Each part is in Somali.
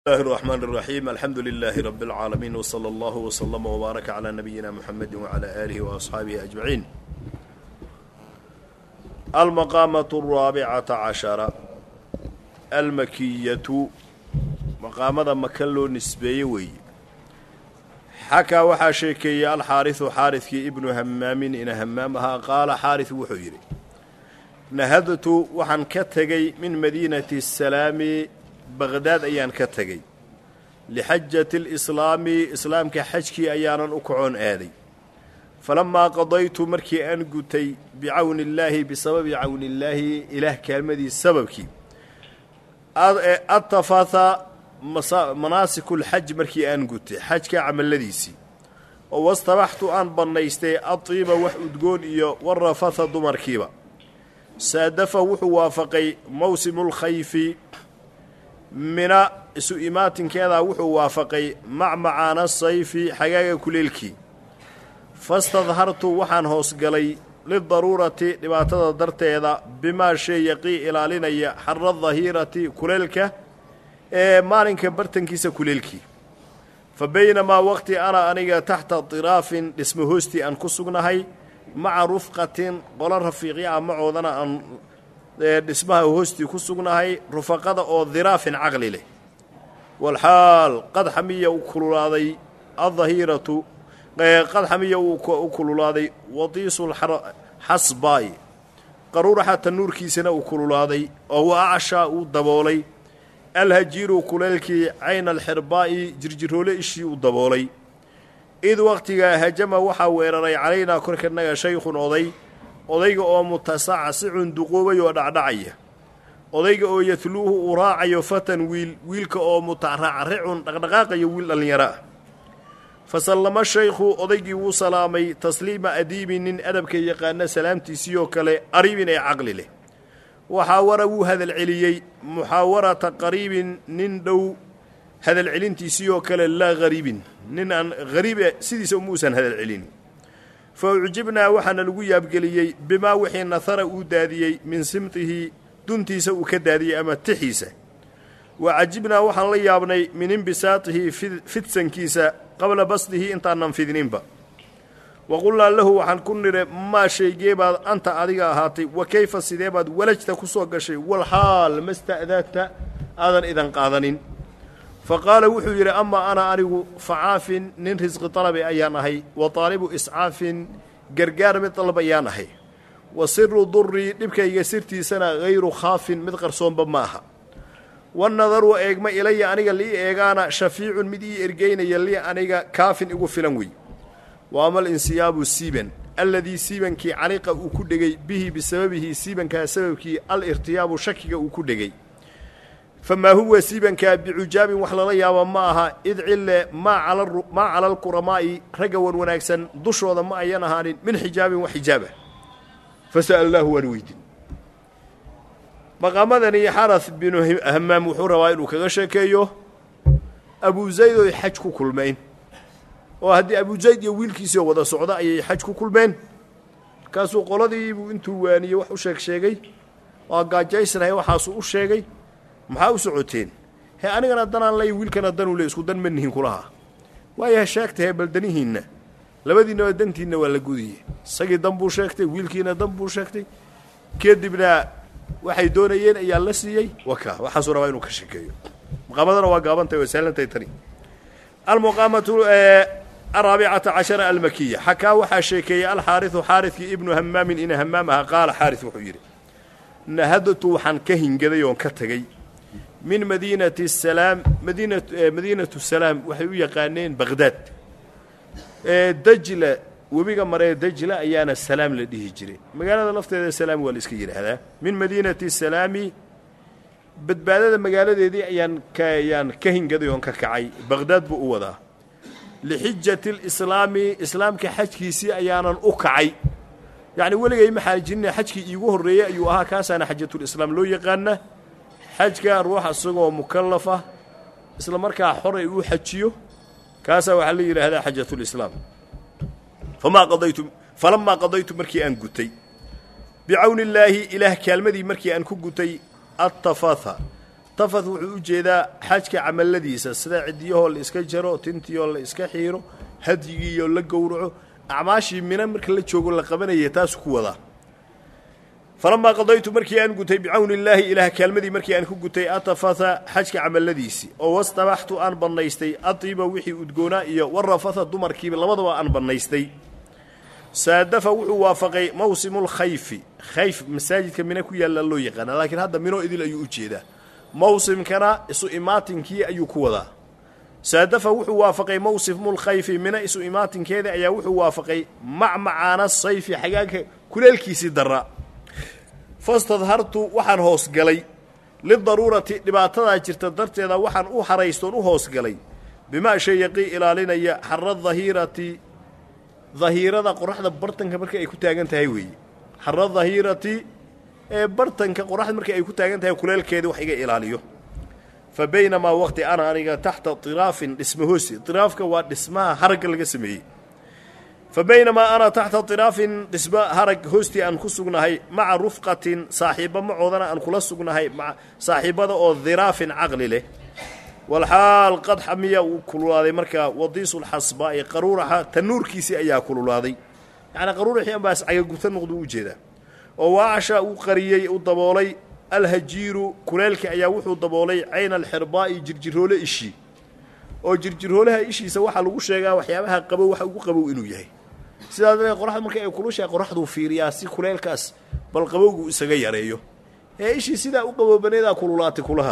الله الرحمن الرحيم الحمد لله رب العالمين وصلى الله وسلم وبارك على نبينا محمد وعلى آله وأصحابه أجمعين المقامة الرابعة عشرة المكية مقامة مكلو نسبي وي حكى وحا شيكي الحارث حارث ابن همام إن همامها قال حارث وحيري nahadtu waxaan ka tegey min madiinati asalaami baqhdaad ayaan ka tegey lixajati alislaami islaamka xajkii ayaanan u kacoon aaday falammaa qadaytu markii aan gutay bicawni illaahi bisababi cawni illaahi ilaah kaalmadii sababkii attafatha manaasikulxaj markii aan gutay xajka camalladiisii oo wastabaxtu aan bannaystay adtiiba wax udgoon iyo warafatha dumarkiiba saadafa wuxuu waafaqay mawsimulkhayfi mina isu imaatinkeedaa wuxuu waafaqay macmacaana sayfi xagaaga kuleelkii fastadhartu waxaan hoosgalay lidaruurati dhibaatada darteeda bimaa shay yaqii ilaalinaya xara dahiirati kuleelka ee maalinka bartankiisa kuleelkii fa baynamaa waqti ana aniga taxta diraafin dhismo hoostii aan ku sugnahay maca rufqatin qolo rafiiqya ah macoodana aan dhismaha hoostii ku sugnahay rufaqada oo diraafin caqli leh walxaal qad xamiya u kululaaday addahiiratu qad xamiya u kululaaday wadiisulxasbaay qaruuraxa tanuurkiisana uu kululaaday oo wa acshaa uu daboolay alhajiiru kuleelkii cayna alxirbaa'i jirjiroole ishii uu daboolay id wakhtigaa hajama waxaa weeraray calaynaa korkanaga shaykhun oday odayga oo mutasacasicun duqoobay oo dhacdhacaya odayga oo yatluuhu uu raacayo fatan wiil wiilka oo mutaracricun dhaqdhaqaaqayo wiil dhallinyaro ah fa sallama shaykhu odaygii wuu salaamay tasliima adiibi nin adabka yaqaana salaamtiisii oo kale qariibin ee caqli leh waxaawara wuu hadal celiyey muxaawarata qariibin nin dhow hadal celintiisii oo kale laa hariibin nin aan hariibe sidiisa umuusan hadal celin fa ucjibnaa waxaana lagu yaabgeliyey bimaa wixii nahara uu daadiyey min simtihi duntiisa uu ka daadiyey ama tixiisa wa cajibnaa waxaan la yaabnay min imbisaatihi fidsankiisa qabla basdihi intaanan fidninba wa qulnaa lahu waxaan ku nidhe maa shaygee baad anta adiga ahaatay wa kayfa sidee baad walajta ku soo gashay walxaal ma sta'daadta aadan idan qaadanin fa qaala wuxuu yidhi amaa ana anigu facaafin nin risqi dalabi ayaan ahay wa taalibu iscaafin gargaar mid dalab ayaan ahay wa siru durii dhibkayga sirtiisana hayru khaafin mid qarsoonba ma aha wanadaru eegma ilaya aniga lii eegaana shafiicun mid ii ergeynaya lii aniga kaafin igu filan wey wa amal insiyaabu siiban alladii siibankii caliqa uu ku dhegay bihi bisababihi siibankaa sababkii al irtiyaabu shakiga uu ku dhegay famaa huwa siibankaa bicujaabin wax lala yaabo ma aha id cille maa cala alquramaa'i ragga wan wanaagsan dushooda ma ayan ahaanin min xijaabin wax xijaaba fa sa'alnaahu waan weydin maqaamadani xaras binu hamaam wuxuu rabaa inuu kaga sheekeeyo abu zayd oy xaj ku kulmeen oo haddii abu zayd iyo wiilkiisii wada socda ayay xaj ku kulmeen markaasuu qoladiibuu intuu waaniyey wax u sheeg sheegay waa gaajaysnahay waxaasuu u sheegay maxaa u socoteen he anigana danaan lay wiilkana danuu le isku dan ma nihin kulahaa waayaha sheegtahe baldanihiinna labadiinnaba dantiinna waa la gudiye isagii dan buu sheegtay wiilkiina dan buu sheegtay kadibna waxay doonayeen ayaa la siiyey waka waxaasuu rabaa inuu ka sheekeeyo maqaamadana waa gaabantahy waa sahlantahay tani almuqaamatu araabicata cashara almakiya xakaa waxaa sheekeeyey alxaariثu xaariثkii ibnu hamaamin ina hamaam aha qaala xaariث wuxuu yidhi nahadtu waxaan ka hingaday oon ka tegey min madiinati salaam madiina madiinatu salaam waxay u yaqaaneen baqhdaad dajla webiga maree dajla ayaana salaam la dhihi jiray magaalada lafteeda salaam waa la iska yidhaahdaa min madiinati salaami badbaadada magaaladeedii ayaan ka ayaan ka hingaday oon ka kacay baqhdaad buu u wadaa lixijati lislaami islaamka xajkiisii ayaanan u kacay yacni weligay ma xaajinina xajkii iigu horreeyey ayuu ahaa kaasaana xajatulislaam loo yaqaana xajka ruux isagoo mukallaf ah isla markaa xoray uu xajiyo kaasaa waxaa la yidhaahdaa xajatulislaam famaa qadaytu falamaa qadaytu markii aan gutay bicawni illaahi ilaah kaalmadii markii aan ku gutay attafatha tafath wuxuu u jeedaa xajka camaladiisa sida cidiyahoo la iska jaro tintiyoo la iska xiiro hadyigiioo la gowraco acmaashii mina marka la joogo la qabanaya taasu ku wadaa falamaa qadaytu markii aan gutay bicawni illaahi ilaah kaalmadii markii aan ku gutay atafatha xajka camalladiisii oo wastabaxtu aan bannaystay atiiba wixii udgoonaa iyo warafatha dumarkiiba labadaba aan bannaystay saadafa wuxuu waafaqay mawsimulkhayfi khayf masaajidka mino ku yaalla loo yaqaana laakiin hadda mino idil ayuu u jeedaa mawsimkana isu imaatinkii ayuu ku wadaa saadafa wuxuu waafaqay mawsimulkhayfi mina isu imaatinkeeda ayaa wuxuu waafaqay macmacaana sayfi xagaagka kuleelkiisii darra fastadhartu waxaan hoosgalay lidaruurati dhibaatadaa jirta darteeda waxaan u haraystoon u hoosgalay bimaa shay yaqii ilaalinaya xara dahiirati dahiirada qoraxda bartanka marka ay ku taagan tahay weeye xara dahiirati ee bartanka qoraxda marka ay ku taagan tahay kuleelkeeda wax iga ilaaliyo fa baynamaa waqti ana aniga taxta tiraafin dhisma hoosi tiraafka waa dhismaha haragga laga sameeyey fa baynamaa ana taxta tiraafin dhisma harag hoostii aan ku sugnahay maca rufqatin saaxiibba macoodana aan kula sugnahay saaxiibbada oo diraafin caqli leh walxaal qad xamiya uu kululaaday markaa wadiisulxasbaa'i qaruuraxa tanuurkiisii ayaa kululaaday yacnii qaruuraxii anbaas cagaguta noqdu u jeedaa oo waacasha uu qariyey u daboolay alhajiiru kuleelka ayaa wuxuu daboolay cayna alxirbaa'i jirjiroole ishii oo jirjiroolaha ishiisa waxaa lagu sheegaa waxyaabaha qabow waxa ugu qabow inuu yahay sidaa daree qoraxda marka ay kulushahay qoraxduu fiiriyaa si kuleelkaas bal qabowgu isaga yareeyo ee ishii sidaa u qaboobaneedaa kululaatay kulaha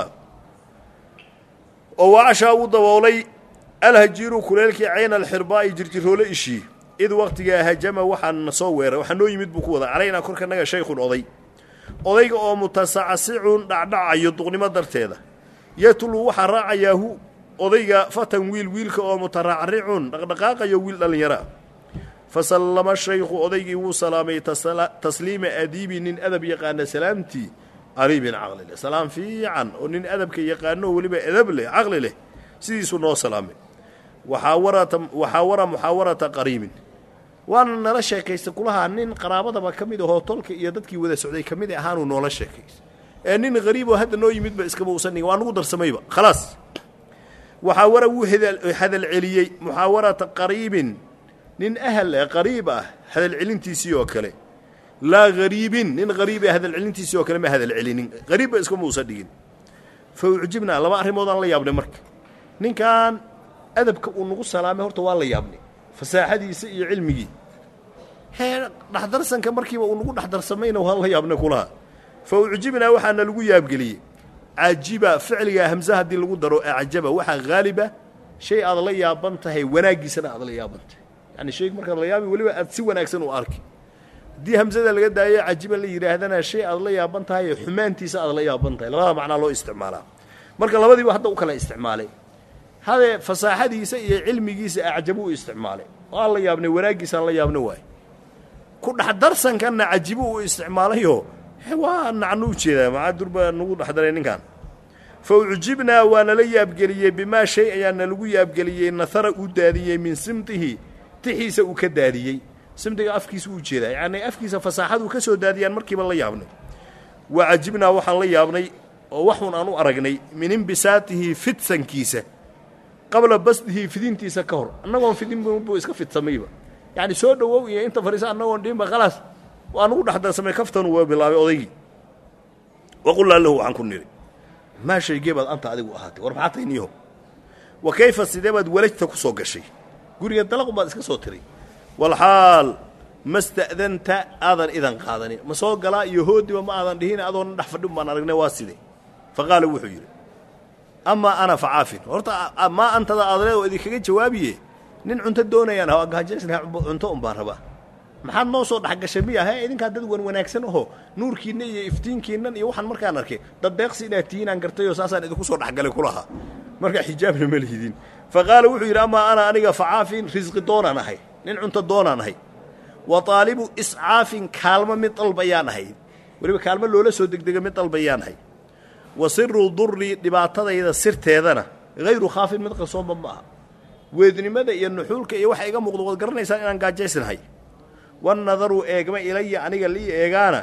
oo waacashaa uu daboolay alhajiiru kuleelkii cayna alxirbaa'i jirjiroole ishii id waqtigaa hajama waxaana soo weeray waxaa noo yimid buu ku wada calaynaa korkanaga shaykhun oday odayga oo mutasacasicun dhacdhacayo duqnimo darteeda yatlu waxaa raacayaahu odayga fatan wiil wiilka oo mutaracricun dhaqdhaqaaqayo wiil dhallinyara fa sallama shaykhu odaygii wuu salaamay tasliima adiibi nin adab yaqaana salaamtii qariibin caqli leh salaam fiican oo nin adabka yaqaano weliba edab leh caqli leh sidiisuu noo salaamay waxaawarata waxaawara muxaawarata qariibin waana nala sheekaysta kulahaa nin qaraabadaba ka mid ahoo tolka iyo dadkii wada socday ka mid ahaanuu noola sheekaysta ee nin qariiboo hadda noo yimidba iskaba usan waa nugu darsamayba khalaas waxaawara wuu hadal celiyey muxaawarata qariibin nin ahal ee qariib ah hadal celintiisii oo kale laa hariibin nin hariib ee hadal celintiisii oo kale ma hadal celinin hariibba iskama uusan dhigin fa ucjibnaa laba arrimoodaan la yaabnay marka ninkan adabka uu nagu salaamay horta waa la yaabnay fasaaxadiisa iyo cilmigii hee dhexdarsanka markiiba uu nagu dhexdarsamayna waan la yaabnay kulaha fa ucjibnaa waxaana lagu yaabgeliyey cajiba ficligaa hamse haddii lagu daro acjaba waxaa haaliba shay aad la yaaban tahay wanaaggiisana aad la yaaban tahay yacni shayga markaad la yaabi weliba aad si wanaagsan u arki haddii hamsada laga daayo cajiba la yidhaahdana shay aad la yaaban tahay xumaantiisa aad la yaaban tahay labada macnaa loo isticmaalaa marka labadiiba hadda u kala isticmaalay hadee fasaaxadiisa iyo cilmigiisa acjabu u isticmaalay waan la yaabnay wanaaggiisaan la yaabna waay ku dhexdarsankanna cajibu uu isticmaalayoo waa nacnu u jeedaa macaa durba nagu dhexdaray ninkan fa ucjibnaa waa nala yaabgeliyey bimaa shay ayaa nalagu yaabgeliyey nahara uu daadiyey min simtihi tixiisa uu ka daadiyey simtiga afkiisa uu jeedaa yacnii afkiisa fasaaxaduu ka soo daadiyaan markiiba la yaabnay wa cajibnaa waxaan la yaabnay oo waxun aan u aragnay min imbisaatihi fidsankiisa qabla basdihi fidintiisa ka hor annagoon fidin buu iska fidsamayba yacni soo dhowow iyo inta fadhiisa annagoon dhiinba khalaas waa nugu dhexdarsamay kaftanu waa bilaabay odaygii waqulnaa lahu waxaan ku nidhi maa shaygee baad anta adigu ahaatay war maxaa tayniiho wa kayfa sidee baad walajta ku soo gashay guriga dalaqun baad iska soo tiray walxaal ma sta'danta aadan idan qaadanin ma soo galaa iyo hoodiba ma aadan dhihin adoona dhex fadhin baan aragnay waa sidee fa qaala wuxuu yidhi amaa ana fa caafin horta maa antada aadaleed oo idinkaga jawaabiye nin cunto doonayaan ha gahajaysna cunto un baan rabaa maxaad noo soo dhexgashay miya he idinkaa dad wan wanaagsan aho nuurkiinna iyo iftiinkiinnan iyo waxaan markaan arkay dad deeqsi inaad tihiinaan gartayoo saasaan idinku soo dhexgalay kulahaa markaa xijaabna ma lihidin fa qaala wuxuu yidhi amaa ana aniga facaafin risqi doonaan ahay nin cunto doonaan ahay wa taalibu iscaafin kaalmo mid dalbayaan ahay weliba kaalmo loola soo degdega mid dalbayaan ahay wa siru durri dhibaatadayda sirteedana hayru khaafin mid qarsoonba ma aha weednimada iyo nuxuulka iyo waxa iga muuqdo waad garanaysaan inaan gaajaysnahay wannadaru eegma ilaya aniga lii eegaana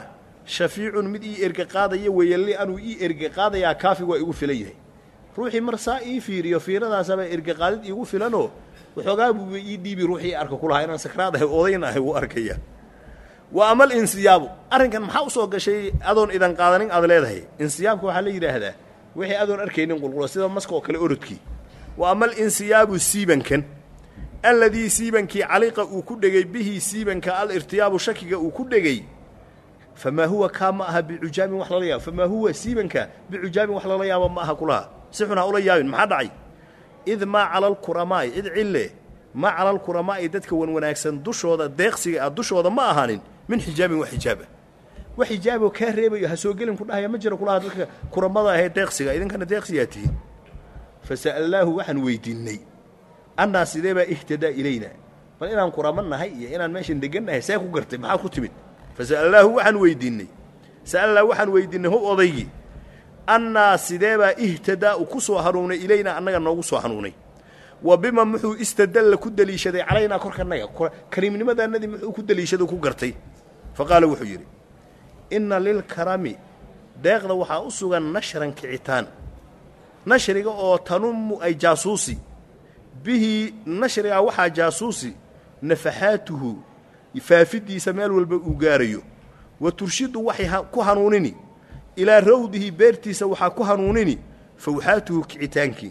shafiicun mid ii erge qaadaya weeye li anuu ii erge qaadayaa kaafi waa igu filan yahay ruuxii marsaa ii fiiriyo fiiradaasaba erge qaadid iigu filanoo waxoogaa buuba ii dhiibi ruuxii arka ku lahaa inaan sakraad ahay odayn ahay wuu arkaya wa amal insiyaabu arrinkan maxaa usoo gashay adoon idan qaadanin aad leedahay insiyaabka waxaa la yidhaahdaa wixii adoon arkaynin qulqulo sida maska oo kale orodkii wa amal insiyaabu siibankan alladii siibankii caliqa uu ku dhegay bihi siibanka al irtiyaabu shakiga uu ku dhegay famaa huwa kaa ma aha bicujaabin wax lala yaabo famaa huwa siibanka bicujaabin wax lala yaabo ma aha kulaha si xun ha ula yaabin maxaa dhacay id maa cala alkuramaa'i id cille maa cala alkuramaa'i dadka wan wanaagsan dushooda deeqsiga ah dushooda ma ahaanin min xijaabin wax xijaaba wax xijaaboo kaa reebayo ha soo gelin ku dhahaya ma jiro kulaha dadka kuramada ahee deeqsiga idinkana deeqsigaa tihiin fa sa'alnaahu waxaan weydiinnay annaa sidee baa ihtadaa ilayna bal inaan kurama nahay iyo inaan meeshan degan nahay see ku gartay maxaa ku timid fa sa'alnaahu waxaan weydiinnay sa'alnaa waxaan weydiinnay how odaygii annaa sidee baa ihtadaa u ku soo hanuunay ilaynaa annaga noogu soo hanuunay wa bima muxuu istadalla ku deliishaday calaynaa korkanaga kariimnimadaannadii muxuu ku deliishado ku gartay fa qaala wuxuu yidhi inna lilkarami deeqda waxaa u sugan nashran kicitaan nashriga oo tanummu ay jaasuusi bihi nashrigaa waxaa jaasuusi nafaxaatuhu faafidiisa meel walba uu gaarayo wa turshidu waxay ku hanuunini ilaa rawdihi beertiisa waxaa ku hanuunini fawxaatuhu kicitaankii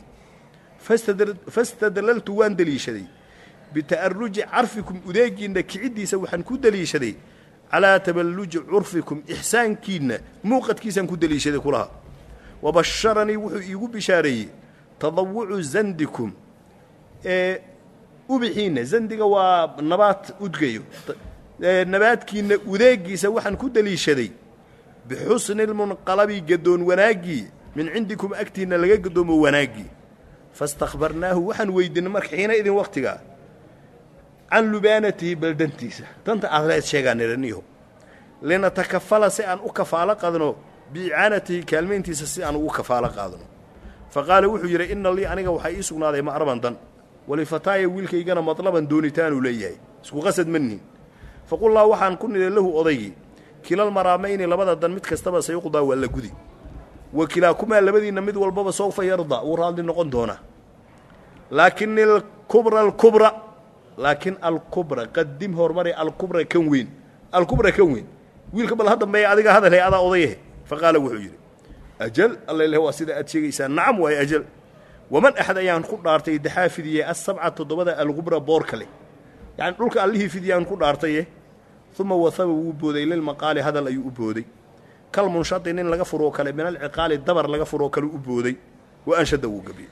fastadlaltu waan deliishaday bita'aruji carfikum udeegiinna kiciddiisa waxaan ku deliishaday calaa taballuji curfikum ixsaankiinna muuqadkiisaan ku deliishaday kulaha wa basharanii wuxuu iigu bishaareeyey tadawucu zandikum ee ubixiinna zandiga waa nabaad udgayo nabaadkiinna udeegiisa waxaan ku deliishaday bixusni lmunqalabi gadoon wanaaggii min cindikum agtiinna laga gadoomo wanaaggii fastakhbarnaahu waxaan weydiinay marka xiina idin wakhtigaa can lubaanatihi baldantiisa danta aad leed sheegaa niraniho linatakafala si aan u kafaalo qadno biicaanatihi kaalmayntiisa si aan ugu kafaalo qaadno fa qaala wuxuu yidhi inna lii aniga waxaa ii sugnaaday ma'raban dan walifataaya wiilkaygana madlaban doonitaanuu leeyahay isku qasad ma nihin faqullaa waxaan ku nidhay lahu odaygii kilal maraamayni labada dan mid kastaba sayuqdaa waa la gudi wa kilaakumaa labadiinna mid walbaba sawfa yarda wuu raalli noqon doonaa laakin alkubra alkubra laakiin alkubra qadim horumari alkubra kan weyn alkubra kan weyn wiilka bal hadambeeya adiga hadalhe adaa odayahe fa qaala wuxuu yidhi ajal alla waa sida aad sheegaysaa nacam waaye ajal waman axad ayaan ku dhaartay daxaa fidiyey asabca toddobada algubra boorka leh yacni dhulka allihii fidiyaan ku dhaartaye uma wahaba wuu booday lilmaqaali hadal ayuu u booday kal munshadi nin laga furoo kale min alciqaali dabar laga furoo kale u booday wa anshada wuu gebiyey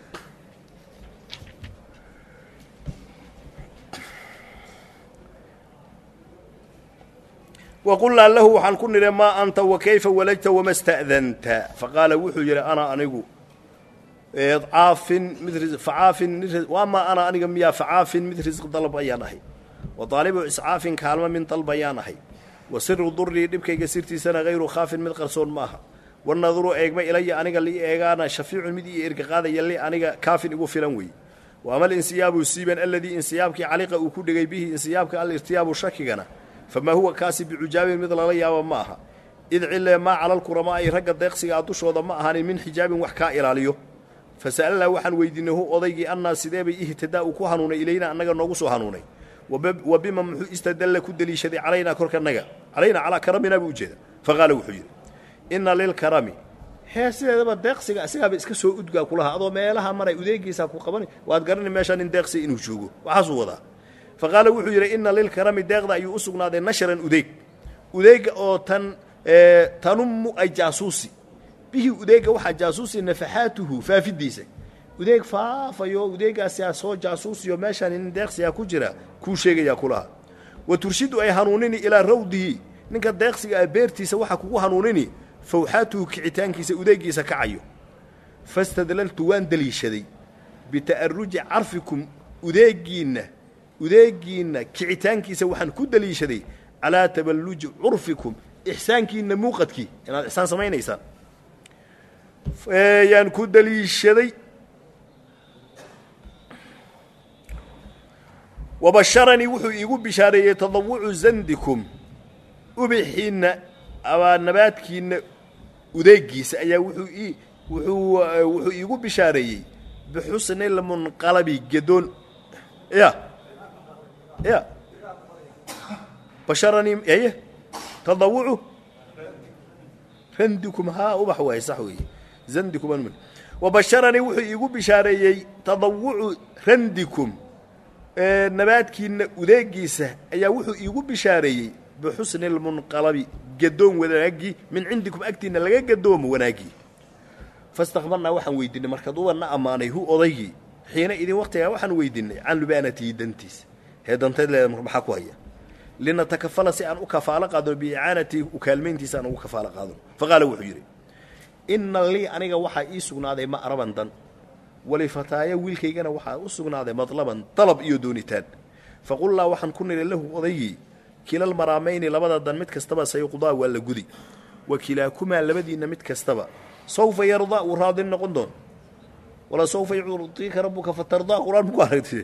waqulnaa lahu waxaan ku nidhi maa anta wa kayfa walajta wama sta'danta faqaala wuxuu yidhi ana anigu caafin mid facaafin mid waamaa ana aniga miyaa facaafin mid risq dalab ayaan ahay wa daalibu iscaafin kaalmo min dalb ayaan ahay wa siru durii dhibkayga sirtiisana hayru khaafin mid qarsoon ma aha wanaduru eegma ilaya aniga lii eegaana shafiicun mid ii erga qaadaya li aniga kaafin igu filan weeye wa amal insiyaabu siiban aladii insiyaabkii caliqa uu ku dhegay bihi insiyaabka alirtiyaabu shakigana famaa huwa kaasi bicujaabin mid lala yaaba ma aha id cilee maa calalkuramaa'i ragga deeqsigaa dushooda ma ahanin min xijaabin wax kaa ilaaliyo fa sa'alnaa waxaan weydiinay hu odaygii annaa sidee bay ihtidaa uu ku hanuunay ilayna annaga noogu soo hanuunay wa bima muxuu istadalla ku deliishaday calaynaa korkanaga calaynaa calaa karaminaa buu ujeeda fa qaala wuxuu yidhi inna lilkarami hee sideedaba deeqsiga asigaaba iska soo udgaa kulaha adoo meelaha maray udeegiisaa ku qabanay waad garanay meeshaa nin deeqsi inuu joogo waxaasuu wadaa fa qaala wuxuu yidhi inna lilkarami deeqda ayuu u sugnaaday nashran udeeg udeega oo tan tanummu ay jaasuusi bihi udeega waxaa jaasuusi nafaxaatuhu faafidiisa udeeg faafayo udeegaasaa soo jaasuusiyo meeshaan nin deeqsigaa ku jira kuu sheegayaa kulaha wa turshidu ay hanuunini ilaa rawdihi ninka deeqsiga ah beertiisa waxaa kugu hanuunini fawxaatuhu kicitaankiisa udeegiisa kacayo fastadlaltu waan deliishaday bita'aruji carfikum udeegiinna udeegiinna kicitaankiisa waxaan ku deliishaday calaa taballuji curfikum ixsaankiinna muuqadkii inaad ixsaan samaynaysaan yaan ku deliishaday wabasharanii wuxuu iigu bishaareeyey tadawucu zandikum ubixiinna abaa nabaadkiina udeegiisa ayaa wuxuu ii wuxuu wuxuu iigu bishaareeyey bixusni lmunqalabi gedoon ya ya basharanii eye tadawucu randikum haa ubax waay sax weeye zandikum wabasharanii wuxuu iigu bishaareeyey tadawucu randikum nabaadkiina udeegiisa ayaa wuxuu iigu bishaareeyey bixusni lmunqalabi gadoon wanaagii min cindikum agtiina laga gadoomo wanaaggii fastakbarnaa waxaan weydiinay markaad ubanna ammaanay hu odaygii xiina idin waktigaa waxaan weydiinay can lubaanatihi dantiisa hee dantayd leeda maxaa ku haya linatakafala si aan u kafaalo qaadano biicaanatihi u kaalmayntiisa aan ugu kafaalo qaadano faqaala wuxuu yidhi inna lii aniga waxaa ii sugnaaday ma'raban dan walifataaya wiilkaygana waxaa u sugnaaday madlaban dalab iyo doonitaan faqullaa waxaan ku nidhi lahu odaygii kilal maraamayni labada dan mid kastaba sayuqdaa waa la gudi wa kilaakumaa labadiinna mid kastaba sawfa yardaa uu raadin noqon doon wala sawfa yucdiika rabbuka fatardaa qur-aan muku aragti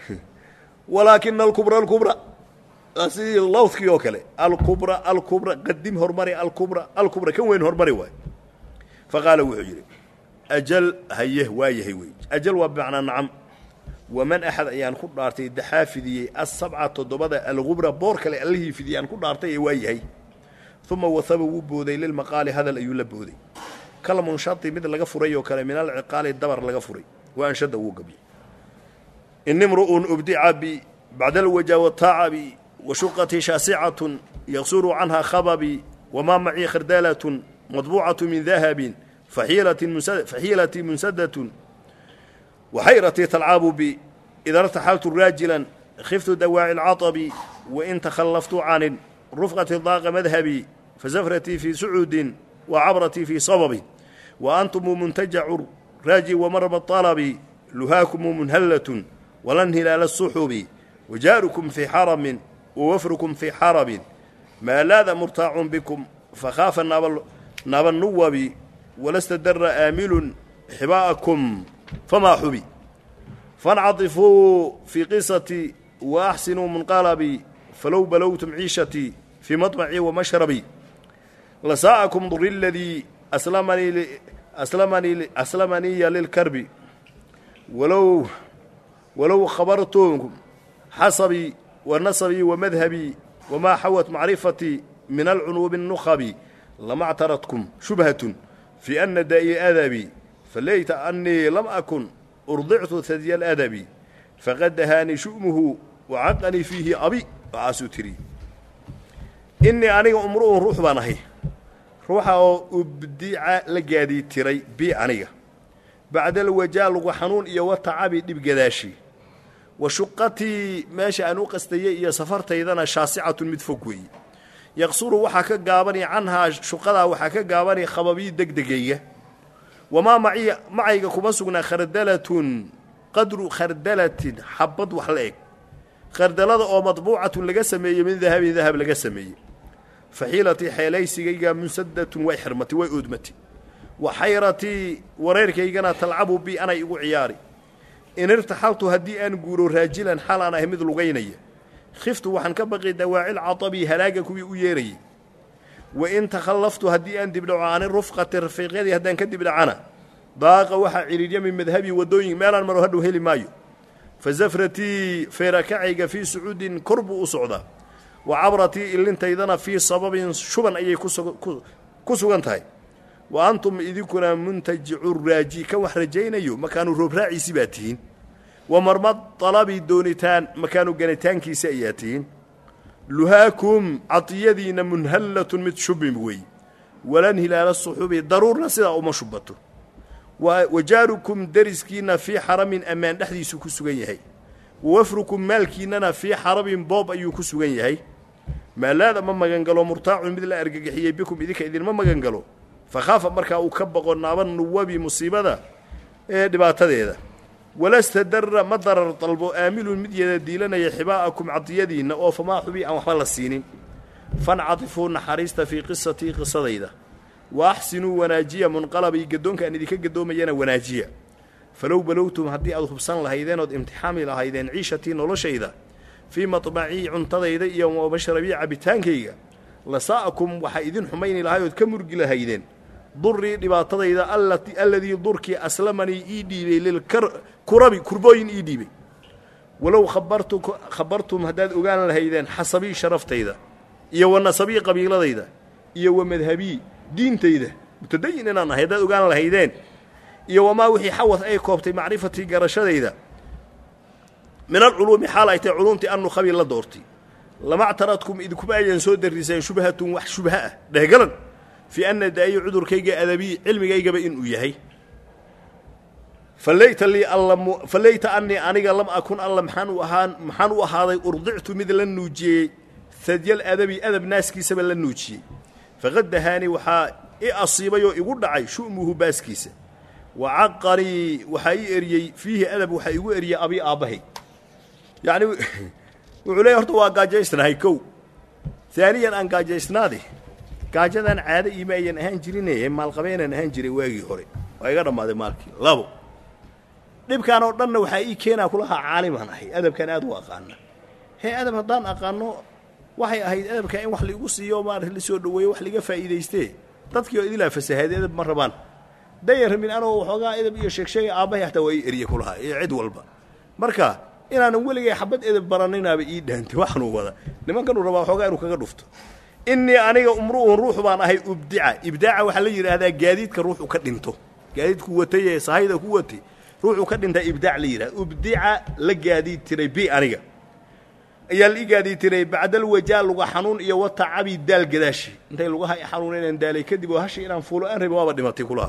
walaakina alkubra alkubra sidii lawdkii oo kale alkubra alkubra qadim hormari alkubra alkubra kan weyn hormari waay faqaala wuxuu yidhi ajal haye waa yahay wey ajal waa bimacnaa nacam waman axad ayaan ku dhaartay daxaa fidiyey asabca toddobada algubra boor kale allihii fidiyey aan ku dhaartay ee waa yahay uma wahaba wuu booday lilmaqaali hadal ayuu la booday kal munshati mid laga furay oo kale min alciqaali dabar laga furay wa anshada wuu gabyay inimru'un ubdica bi bacda alwaja wataacabi washuqatii shaasicatun yaqsuru canha khababi wamaa macii khardaalatun madbuucatu min dahabin faxiilatii munsadatun waxayratii talcaabu bi ida irtaxaltu raajilan khiftu dawaaci alcaطabi wain takhallaftu canin rufqati daaqa madhabi fazafratii fii sucuudin wa cabratii fii sababin wa antumu muntajacu raaji wamarba طalabi luhaakumu munhallatun walan hilaala الsuxubi wajaarukum fii xaramin wawafrukum fii xarabin maa laada murtaacun bikum fakhaafa naabannuwabi walasta dara aamilun xibaa'akum famaa xubi faاncaطifuu fii qisati waaxsinuu munqalabi falow balowtum ciishatii fii maطmacii wamashrabi lasaa'akum duri ladii aslamaniya lilkarbi walow walow khabartum xasabii wa nasabii wa madhabii wamaa xawat macrifatii min alcunuubi الnukhabi lama اctaradkum shubhatun fii ana daa'i adabii faleyta anii lam akun urdictu hadya aladabi faqad dahaanii shu'muhu wacaqanii fiihi abi waxaasuu tiri innii aniga umru'un ruux baan ahay ruuxa oo ubdica la gaadii tiray bi aniga bacda alwajaa lugu xanuun iyo watacabi dhib gadaashi wa shuqatii meesha aan u qastayey iyo safartaydana shaasicatun mid fog weeye yaqsuru waxaa ka gaabani canhaa shuqadaa waxaa ka gaabani khababii degdegayga wamaa maci macayga kuma sugnaa khardalatun qadru khardalatin xabad wax la eg khardalada oo madbuucatun laga sameeyey min dahabin dahab laga sameeyey faxiilatii xeelaysigayga munsadatun way xirmatay way oodmatay wa xayratii wareerkaygana talcabu bi anay igu ciyaari in irtaxaltu haddii aan guuro raajilan xal aan ahay mid lugaynaya khiftu waxaan ka baqi dawaacil catabii halaaga kuwii u yeerayay wa in takhallaftu haddii aan dibdhaco ani rufqati rafiiqyadii haddaan ka dibdhacana daaqa waxaa cidhiidya min madhabii waddooyin meelaan maro hadhow heli maayo fa zafratii feerakacayga fii sucuudin kor buu u socdaa wa cabratii ilintaydana fii sababin shuban ayay ku sugan tahay wa antum idinkuna muntajicu raaji ka wax rajaynayo makaanu roob raaciisi baa tihiin wa marmad dalabi doonitaan makaanu ganitaankiisa ayaa tihiin luhaakum cadiyadiinna munhallatun mid shubim wey walan hilaala suxubi daruurna sidaa uma shubato wajaarukum deriskiinna fii xaramin ammaan dhexdiisuu ku sugan yahay wawafrukum maalkiinnana fii xarabin boob ayuu ku sugan yahay maalaada ma magangalo murtaacun mid la argagixiyey bikum idinka idinma magangalo fakhaafa markaa uu ka boqo naaban nuwabi musiibada ee dhibaatadeeda walasta darra ma darar dalbo aamilun mid yada diilanaya xibaa'akum cadiyadiinna oo famaa xubi aan waxba la siinin fancatifuu naxariista fii qisatii qisadayda wa axsinuu wanaajiya munqalabii gaddoonka aan idinka gaddoomayana wanaajiya falow balowtum haddii aad hubsan lahaydeen ood imtixaami lahaydeen ciishatii noloshayda fii maطbacii cuntadayda iyo mashrabii cabbitaankayga lasaa'akum waxaa idin xumayni lahay ood ka murgi lahaydeen durii dhibaatadayda alladii durkii aslamanii ii dhiibay lilkurabi kurbooyin ii dhiibay walow khabartum haddaad ogaan lahaydeen xasabii sharaftayda iyo wa nasabii qabiiladayda iyo wa madhabii diintayda mutadayin inaan ahay haddaad ogaan lahaydeen iyo wamaa wixii xawad ay koobtay macrifatii garashadayda min alculuumi xaal ay tahay culuumtii annu khabiil la doortay lama ctaradkum idinkuma ayan soo dariseen shubhatun wax shubha ah dhehgalan fii anna daa'iyo cudurkayga adabii cilmigaygaba inuu yahay falayta lii alla falayta annii aniga lam akun alla maxaan u ahaan maxaan u ahaaday urdictu mid la nuujiyey hadyal adabi adab naaskiisaba la nuujiyey faqad dahaanii waxaa i asiibay oo igu dhacay shu'muhu baaskiisa wa caqanii waxaa ii eriyey fiihi adab waxaa igu eriyey abii aabbahay yacni wuxuu leeyahy horta waa gaajaysnahay kow haaniyan aan gaajaysnaade gaajadan caado iima ayan ahaan jirine maalqabeenaan ahaan jiray waagii hore waa iga dhammaaday maalkii labo dhibkaan oo dhanna waxaa ii keenaa kulahaa caalimaan ahay adabkaan aad u aqaana hee adab haddaan aqaano waxay ahayd adabkaa in wax laigu siiyo maarata la soo dhoweeyo wax laiga faa'iidaystee dadkii oo idilaa fasahaaday adab ma rabaan dayan rabin anoo waxoogaa edab iyo sheegsheegay aabbahay hataa waa ii eriye kulahaa iyo cid walba marka inaanan weligay xabad edab baraninaaba ii dhaantay waxanuu wada nimankanuu rabaa waxoogaa inuu kaga dhufto innii aniga umru'un ruux baan ahay ubdica ibdaaca waxaa la yidhaahdaa gaadiidka ruuxu ka dhinto gaadiidku watay ee sahayda ku watay ruuxuu ka dhintaa ibdaac la yidhahda ubdica la gaadiid tiray bi aniga ayaa la ii gaadiid tiray bacdal wajaa luga xanuun iyo watacabi daal gadaashi intay lugaha i xanuuna inaan daalay kadib oo hashi inaan fuulo aan rabin waaba dhimatay kulaha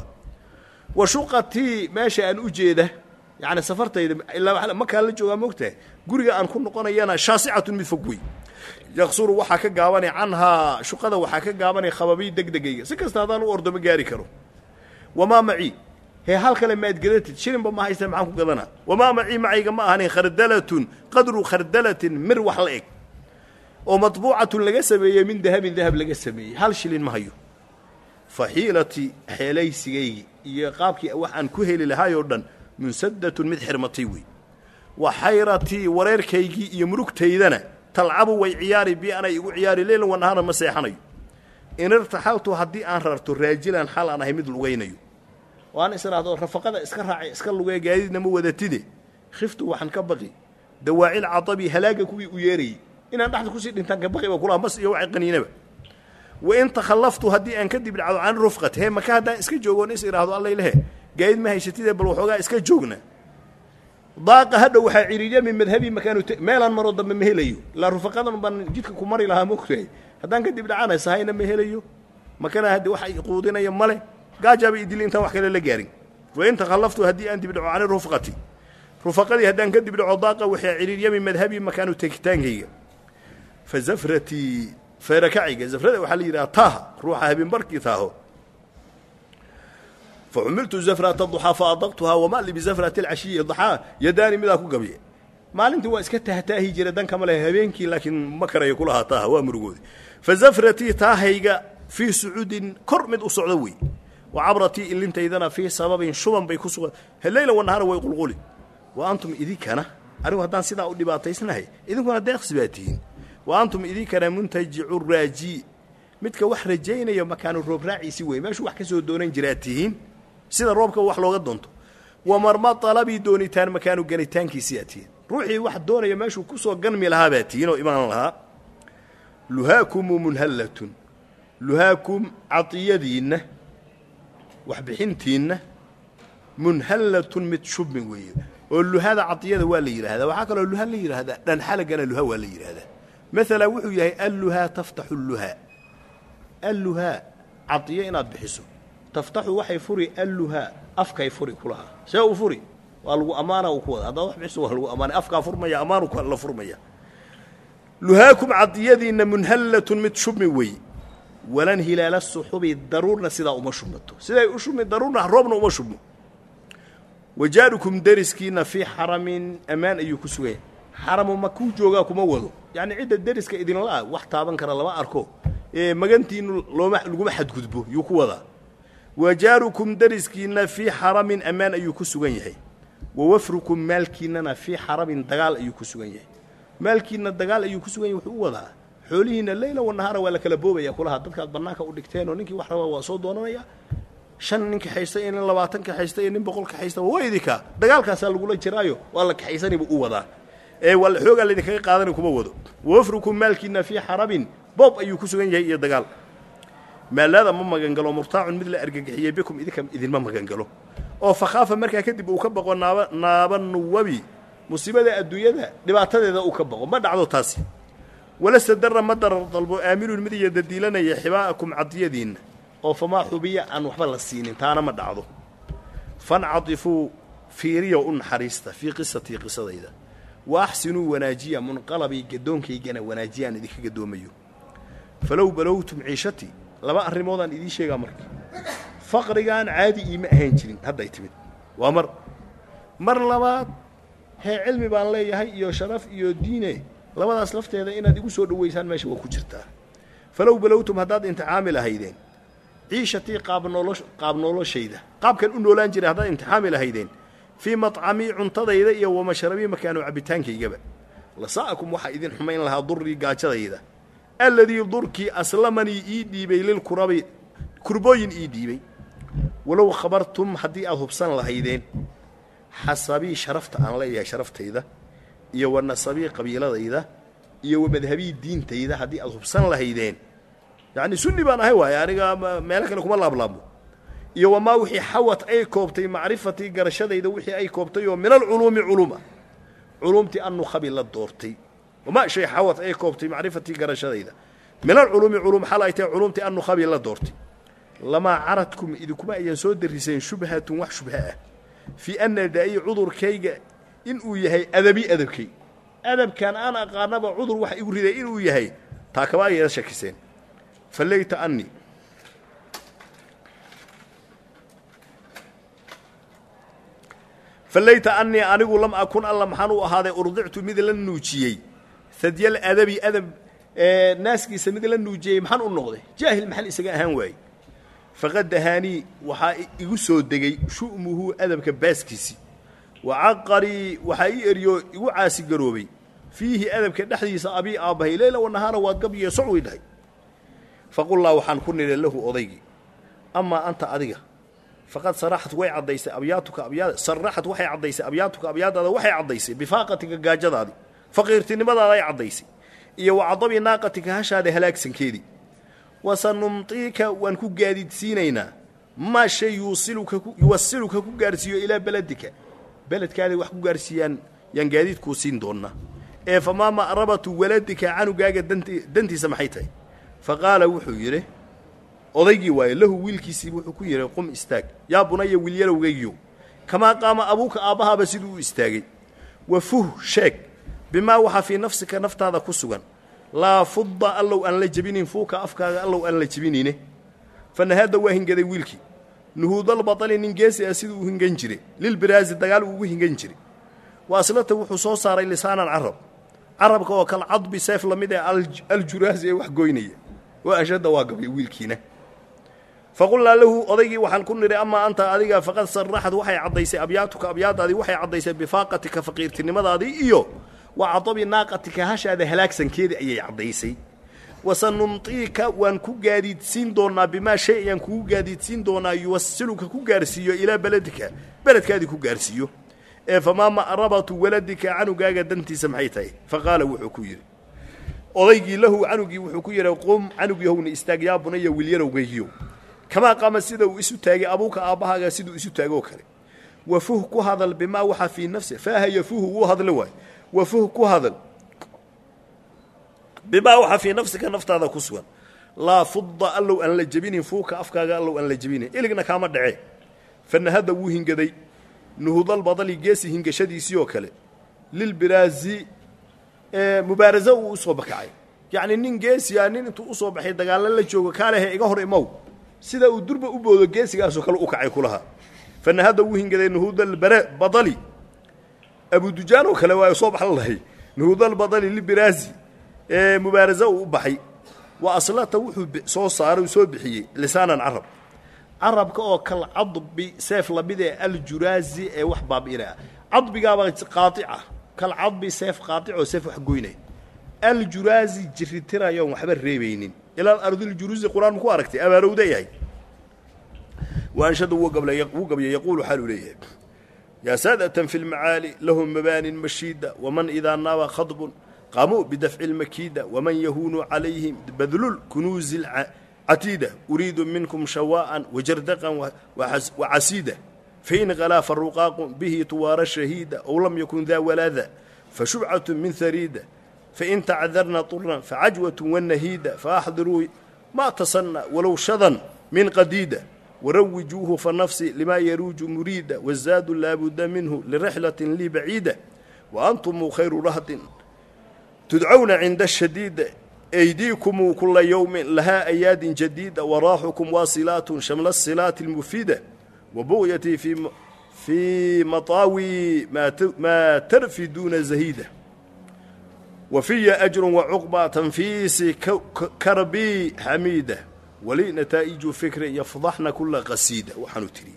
wa shuqatii meesha aan u jeeda yacni safartayda ilaa makaan la joogaa moogtahay guriga aan ku noqonayana shaasicatun mid fog wey yaqsuru waxaa ka gaabanay canhaa shuqada waxaa ka gaabanay khababii degdegayga si kasta haddaan u ordo ma gaari karo wamaa macii hee hal kale maad gadatid shilinba ma haysta maxaan ku gadanaa wamaa macii macayga ma ahanin khardalatun qadru khardalatin mir wax la eg oo matbuucatun laga sameeyey min dahabin dahab laga sameeyey hal shilin ma hayo fa xiilati xeelaysigaygi iyo qaabkii wax aan ku heli lahaay oo dhan munsadatun mid xirmatay wey wa xayratii wareerkaygii iyo murugtaydana talcabu way ciyaari bi anay igu ciyaari leylan wanahaana ma seexanayo in irtaxaltu haddii aan rarto raajilan xal aan ahay mid lugaynayo oo aan is idhaahdo rafaqada iska raacay iska lugee gaadiidna ma wadatide khiftu waxaan ka baqi dawaacil cadabi halaaga kuwii u yeerayey inaan dhexda kusii dhintaan ka baqi ba kulaha mas iyo waxay qaniinaba wa in takhallaftu haddii aan kadib dhacdo can rufqat hee maka haddaan iska joogoon is idhaahdo allaylehe gaadiid ma haysatide bal waxoogaa iska joogna daaqa hadha waxaa ciriirya min madhabii makaanu meelaan maroo dambe ma helayo ilaa rufaqadan baan jidka ku mari lahaa mogtahay haddaan kadib dhacana sahayna ma helayo makana haddi wax ay quudinaya male gaajaaba idili intaan wax kale la gaarin wa in takhallaftu haddii aan dibdhaco cani rufqati rufaqadii haddaan ka dibdhaco daaqa waxaa ciriirya min madhabii makaanu tegitaankayga fa zafratii feerakacayga zafrada waxaa la yidhaha taaha ruuxa habeenbarkii taaho faxumiltu zafrata duxaa fa adaqtuhaa wamaa li bizafrati alcashiyi daxaa yadaani midaa ku gabiye maalintii waa iska tahtaahi jira dan kama leh habeenkii laakiin ma karayo kulahaa taaha waa murugoodi fa zafratii taahayga fii sucuudin kor mid u socdo wey wa cabratii ilintaydana fii sababin shuban bay ku sugan heleyla wanahaana way qulquli wa antum idinkana anigu haddaan sidaa u dhibaataysnahay idinkuna deeqsi baa tihiin wa antum idinkana muntajicu raaji midka wax rajaynaya makaanu roob raaciisi wey meeshuu wax ka soo doonan jiraa tihiin sida roobka wax looga doonto wa marma dalabii doonitaan makaanu ganitaankiisii aa tihiin ruuxii wax doonaya meeshuu ku soo ganmi lahaa baa tihiin oo imaan lahaa luhaakumu munhallatun luhaakum cadiyadiinna waxbixintiinna munhallatun mid shubmin weeye oo luhada cadiyada waa la yidhaahdaa waxaa kaloo luha la yidhaahdaa dhanxalagana luha waa la yidhaahdaa maala wuxuu yahay alluhaa taftaxu luhaa alluhaa cadiyo inaad bixiso taftaxu waxay furi alluhaa afkay furi kulahaa see u furi waa lagu ammaana u ku wada haddaad wax bixiso waa lagu ammaanay afkaa furmaya ammaanu la furmaya luhaakum cadiyadiinna munhallatun mid shubmi wey walan hilaala suxubi daruurna sidaa uma shubmato siday u shubmi daruurna roobna uma shubmo wajaarukum deriskiina fii xaramin ammaan ayuu ku suganya xaramu ma kuu joogaa kuma wado yacni cidda deriska idinla-a wax taaban kara lama arko ee magantiinu looma laguma xadgudbo yuu ku wadaa wajaarukum deriskiinna fii xaramin ammaan ayuu ku sugan yahay wa wafrukum maalkiinnana fii xaramin dagaal ayuu ku sugan yahay maalkiinna dagaal ayuu ku sugan yahay wuxuu u wadaa xoolihiina leyla wanahaara waa la kala boobaya kulaha dadkaad bannaanka u dhigteen oo ninkii wax rabaa waa soo doonanaya shan nin kaxaysta iyo nin labaatan kaxaysta iyo nin boqol kaxaysta waa idinkaa dagaalkaasaa lagula jiraayo waa la kaxaysaniba u wadaa ee waa xoogaa laydinkaga qaadani kuma wado wafrukum maalkiina fii xarabin boob ayuu ku sugan yahay iyo dagaal maalaada ma magangalo murtaacun mid la argagixiyey bikum idinka idinma magangalo oo fakhaafa markaa kadib uu ka baqo naaba naaba nuwabi musiibada adduunyada dhibaatadeeda uu ka baqo ma dhacdo taasi walase darra ma darar dalbo aaminun mid iyo dadiilanaya xibaa'akum cadiyadiinna oo famaa xubiya aan waxba la siinin taana ma dhacdo fancadifuu fiiriya u naxariista fii qisatii qisadayda wa axsinuu wanaajiya munqalabii gadoonkaygana wanaajiyaan idinka gadoomayo falow balowtum ciishatii laba arrimoodaan idiin sheegaa marka faqrigaan caadi iima ahayn jirin hadday timid waa mar mar labaad hee cilmi baan leeyahay iyo sharaf iyo diine labadaas lafteeda inaad igu soo dhowaysaan meesha waa ku jirtaa falow balowtum haddaad imtixaami lahaydeen ciishatii qaabnoolo qaab noloshayda qaabkan u noolaan jiray haddaad imtixaami lahaydeen fii macamii cuntadayda iyo wamashrabii makaanu cabbitaankaygaba lasa'akum waxaa idin xumayn lahaa durii gaajadayda alladii durkii aslamanii ii dhiibay lilkurabi kurbooyin ii dhiibay walow khabartum haddii aad hubsan lahaydeen xasabii sharafta aan leeyahay sharaftayda iyo wa nasabii qabiiladayda iyo wa madhabii diintayda haddii aad hubsan lahaydeen yacni sunni baan ahay waaye aniga meelo kale kuma laablaabmo iyo wamaa wixii xawad ay koobtay macrifatii garashadayda wixii ay koobtay oo min alculuumi culuma culuumtii annukhabi la doortay wamaa shay xawad ay koobtay macrifatii garashadayda min alculuumi culum xal ay tahay culuumtii annukhabi la doortay lamaa caradkum idinkuma ayaan soo dariseen shubhatun wax shubha ah fii anna daa'i cudurkayga inuu yahay adabi adabkay adabkan aan aqaanaba cudur wax igu riday inuu yahay taa kaba ayada shakiseen faleyta annii faleyta annii anigu lam akun alla maxaan u ahaaday urdictu mid la nuujiyey hadyal adabi adab naaskiisa mid la nuujiyey maxaan u noqday jaahil maxaan isaga ahaan waayey faqad dahaanii waxaa igu soo degay shu'muhu adabka baaskiisii wa caqarii waxaa ii eriyo igu caasigaroobay fiihi adabka dhexdiisa abii aabbahay leyla wanahaana waad gabyiye socway dhahay faqullaa waxaan ku nidhi lahu odaygii amaa anta adiga faqad saraxat way caddaysay abyaatuka abyaa saraxat waxay caddaysay abyaatuka abyaadaada waxay caddaysay bifaaqatika gaajadaadii faqiirtinimadaada ay caddaysay iyo wa cadabi naaqatika hashaada halaagsankeedii wasanumtiika waan ku gaadiidsiinaynaa maa shay yuusiluka yuwasiluka ku gaarhsiiyo ilaa beledika beledkaaday wax ku gaarhsiiyaan yaan gaadiidkuu siin doonnaa ee famaa ma'rabatu waladika canugaaga danti dantiisa maxay tahay fa qaala wuxuu yidhi odaygii waaye lahu wiilkiisii wuxuu ku yidhi qum istaag yaa bunaya wiilyalowgaygiyo kamaa qaama abuuka aabbahaaba siduu u istaagay wa fuh sheeg bimaa waxaa fii nafsika naftaada ku sugan laa fudda allow aan la jebinin fuuka afkaaga allow aan la jebinine fanahaadda waa hingaday wiilkii nuhuudalbatali nin geesi ah siduu u hingan jire lilbiraazi dagaal uu ugu hingan jire wa aslata wuxuu soo saaray lisaanan carab carabka oo kal cadbi seef la mid ee aljuraasi ee wax goynaya wa ashadda waa gabay wiilkiina faqullaa lahu odaygii waxaan ku nidhi amaa anta adiga faqad saraxad waxay caddaysay abyaatuka abyaadaadii waxay caddaysay bifaaqatika faqiirtinimadaadii iyo wa cadabi naaqatika hashaada halaagsankeedii ayay caddaysay wasanumtiika waan ku gaadiidsiin doonnaa bimaa shay ayaan kugu gaadiidsiin doonaa yuwasiluka ku gaarhsiiyo ilaa beledika beledkaadii ku gaarhsiiyo ee famaa ma'rabatu waladika canugaaga dantiisa maxay tahay fa qaala wuxuu ku yidhi odaygii lahu canugii wuxuu ku yidhi qum canugyahowna istaag yaa bunaya wiilyarowgaygiyo kamaa qaama sida uu isu taagay abuuka aabbahaaga siduu isu taagoo kale wafuh ku hadal bimaa waxaa fii nafsi faaha yafuhu wuu hadla waay wafuh ku hadal bimaa waxaa fii nafsika naftaada ku sugan laa fudda allow aan la jebinin fuuka afkaaga allow aan la jebinin iligna kaama dhacee fanahadda wuu hingaday nuhudalbadali geesi hingashadiisii oo kale lilbiraazi mubaaraso uu u soo bakacay yacni nin geesiya nin intuu usoo baxay dagaallo la joogo kaalehe iga hor imow sida uu durba u boodo geesigaasoo kale u kacay kulahaa fanahadda wuu hingaday nuhudalbadali abudujaan oo kale waa soo baxla lahay nuhudalbadali lilbiraazi ee mubaaraso uu u baxay wa aslata wuxuu soo saaray soo bixiyey lisaanan carab carabka oo kal cadbi seef lamid ee aljuraazi ee wax baabi'inaya cadbigaaba qaaica kal cadbi seef qaaic oo seef wax goynaya aljuraazi jiritirayoon waxba reebaynin ilaa ardiljuruusi qur-aan ku aragtay abaarowda yahay waanshadu wuu gabya yaquulu xaaluu leeyahay yaa saadatan fi lmacaali lahum mabaanin mashiida waman idaa naaba khadbun qaamuu bidafci lmakiida waman yahuunu calayhim badlul kunuuzi catiida uriidu minkum shawaa'an wajardaqan wacasiida fain qalaa faruqaaqu bihi tuwaara shahiida ow lam yakun daa walaada fashubcatu min hariida fain tacdarna طuran facajwatu wanahiida faaxdiruu ma tasanna walow shadan min qadiida warawijuuhu fanafsi limaa yaruuju muriida wazaadu laabuda minhu lirixlatin lii baciida waantumuu khayru rahdin tudcawna cinda shadiida aydiikumuu kula yowmin lahaa ayaadin jadiida waraaxukum waasilaatun shamla silaati اlmufiida wabuqyatii fii maطaawi maa tarfiduuna zahiida wafiya ajru wacuqba tanfiisi karbii xamiida wali nataa'iju fikri yafdaxna kula qasiida waxaanu tidhi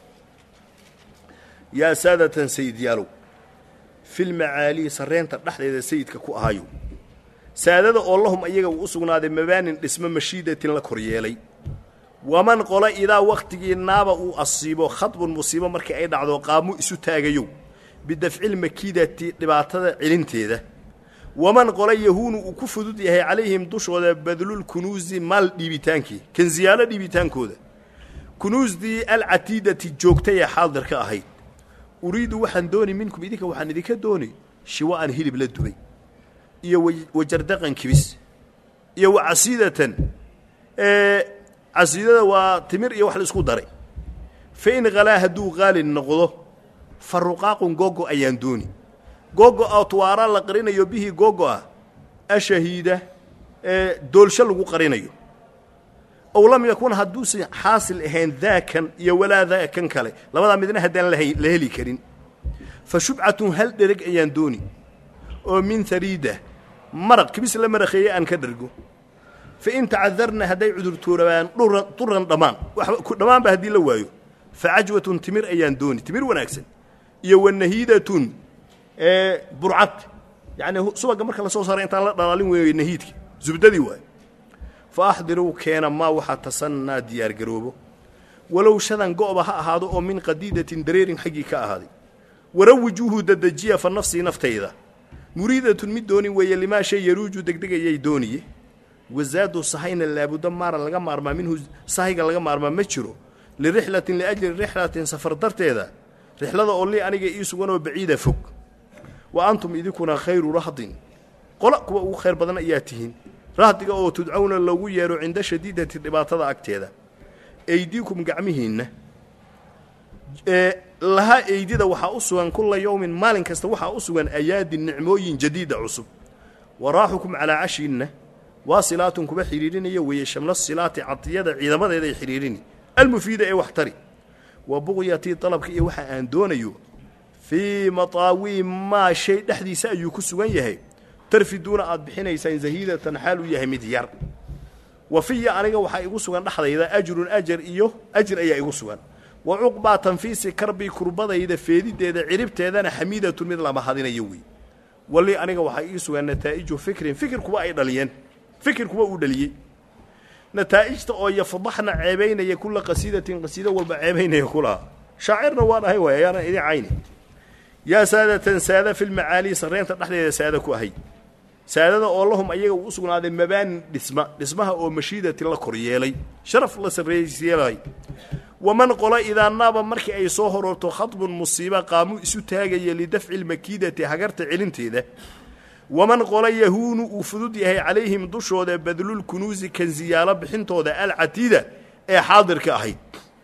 yaa saadatan sayidyaalow filmacaalii sarreenta dhexdeeda sayidka ku ahayo saadada oo lahum ayaga uu u sugnaaday mabaanin dhismo mashiidatin la kor yeelay waman qolo idaa wakhtigii naaba uu asiibo khadbun musiibo markii ay dhacdo qaamu isu taagayow bidafcilmakiidati dhibaatada celinteeda waman qolo yahuunu uu ku fudud yahay calayhim dushooda badlul kunuusi maal dhiibitaankii kansiyaalo dhiibitaankooda kunuusdii alcatiidati joogtay ee xaadirka ahayd uriidu waxaan dooni minkum idinka waxaan idinka dooni shiwa'an hilib la dubay iyo wajardaqan kibis iyo wacasiidatan casiidada waa timir iyo wax la isku daray fa in qalaa hadduu qaali noqdo fa ruqaaqun googo ayaan dooni googo oo tuwaara la qarinayo bihii googo ah ashahiida ee doolsho lagu qarinayo ow lam yakun hadduusan xaasil ahayn daakan iyo walaa daakan kale labadaa midna haddaan la heli karin fa shubcatun hal dhereg ayaan dooni oo min hariida maraq kibis la marakheeye aan ka dhergo fa in tacadarna hadday cudurtoorabaan duran dhammaan dhammaanba haddii la waayo fa cajwatun timir ayaan dooni timir wanaagsan iyo wanahiidatun burcad yacnii subagga marka la soo saaray intaan la dhalaalin weeyo nahiidka zubdadii waayo fa axdiruu keena maa waxaa tasannaa diyaargaroobo walow shadan go'ba ha ahaado oo min qadiidatin dareerin xaggii ka ahaaday warawijuuhu dadejiya fa nafsii naftayda muriidatun mid dooni weeye limaa shay yaruuju degdegayay dooniye wazaadu sahayna laabudda maara laga maarmaa minhu sahayga laga maarmaa ma jiro lirixlatin liajli rixlatin safar darteeda rixlada oo lii aniga ii suganoo baciida fog wa antum idinkuna khayru rahdin qola kuwa ugu khayr badan ayaa tihiin rahdiga oo tudcawna loogu yeedho cinda shadiidati dhibaatada agteeda eydiikum gacmihiinna ee lahaa eydida waxaa u sugan kulla yowmin maalin kasta waxaa u sugan ayaadin nicmooyin jadiida cusub waraaxukum calaa cashiinna waa silaatun kuba xidhiidhinaya weeye shamla silaati cadiyada ciidamadeeday xidhiidhini almufiida ee wax tari wa buqyatii dalabka iyo waxa aan doonayo fii mataawi maa shay dhexdiisa ayuu ku sugan yahay tarfiduuna aad bixinaysaan zahiidatan xaal uu yahay mid yar wa fiya aniga waxaa igu sugan dhexdayda ajrun ajar iyo ajir ayaa igu sugan wa cuqbaa tanfiisi karbii kurbadayda feedideeda ciribteedana xamiidatun mid lama hadinayo wey wali aniga waxaa ii sugan nataa'iju fikrin fikir kuwa ay dhaliyeen fikir kuwa uu dhaliyey nataa'ijta oo yafdaxna ceebaynaya kula qasiidatin qasiido walba ceebaynaya kulaha shaacirna waan ahay waay ayaanan idin cayni yaa saadatan saada filmacaali sarreenta dhexdeeda saada ku ahay saadada oo lahum ayaga uu u sugnaaday mabaanin dhisma dhismaha oo mashiidatin la kor yeelay sharaf la sarreysyeelay waman qola idaa naaba markii ay soo horoorto khadbun musiiba qaamu isu taagaya lidafci lmakiidati hagarta celinteeda waman qola yahuunu uu fudud yahay calayhim dushooda badlul kunuusi kansiyaalo bixintooda alcatiida ee xaadirka ahayd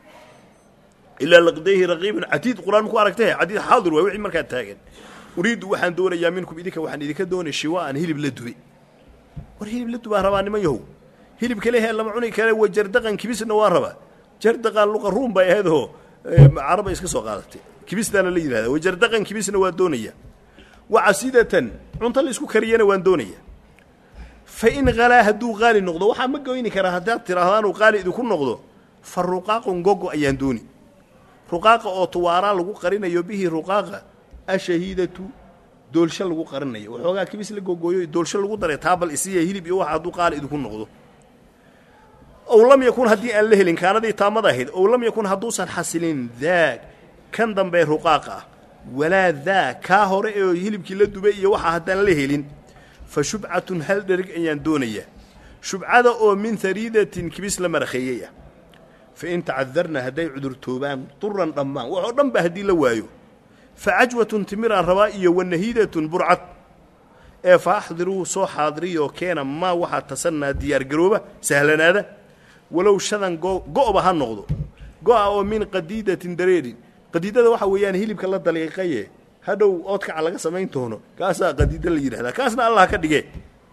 ilaa laqdayhi raqiibun catiid qur-aan maku aragtay catiid xaadir waay wixii markaa taagan uriiddu waxaan doonayaa minkum idinka waxaan idinka doonay shiwaa'an hilib la dubay war hilib la dubaa rabaa niman yahow hilibka lehee lama cuni kale wa jardaqan kibisna waa rabaa jardaqan luqa ruum bay ahaydoo caraba iska soo qaadatay kibistaana la yidhahda wa jardaqan kibisna waa doonaya wa casidatan cunto la isku kariyana waan doonaya fa in halaa hadduu qaali noqdo waxaa ma goyni karaa haddaad tidhaahdaanuu qaali idinku noqdo fa ruqaaqun gogo ayaan dooni ruqaaqa oo tuwaaraa lagu qarinayo bihi ruqaaqa ashahiidatu doolsho lagu qarinayo waxoogaa kibis la googooyo doolsho lagu daray taabal isiya hilib iyo waxa hadduu qaali idinku noqdo ow lam yakun haddii aan la helin kaanadii taamada ahayd ow lam yakun hadduusan xasilin daag kan dambe ruqaaqa ah walaa daa kaa hore ee hilibkii la dubay iyo waxa haddaan la helin fa shubcatun hal dherig ayaan doonayaa shubcada oo min hariidatin kibis la marakheeyey ah fa in tacadarna hadday cudurtoobaan duran dhammaan waxoo dhan ba haddii la waayo fa cajwatun timiraan rabaa iyo wanahiidatun burcad ee fa axdiruu soo xaadiriyoo keena maa waxaa tasannaa diyaargarooba sahlanaada walow shadan go'ba ha noqdo go'a oo min qadiidatin dareerin qadiidada waxaa weeyaan hilibka la daliiqaye hadhow oodkaca laga samayn doono kaasaa qadiida la yidhahdaa kaasna allah ka dhige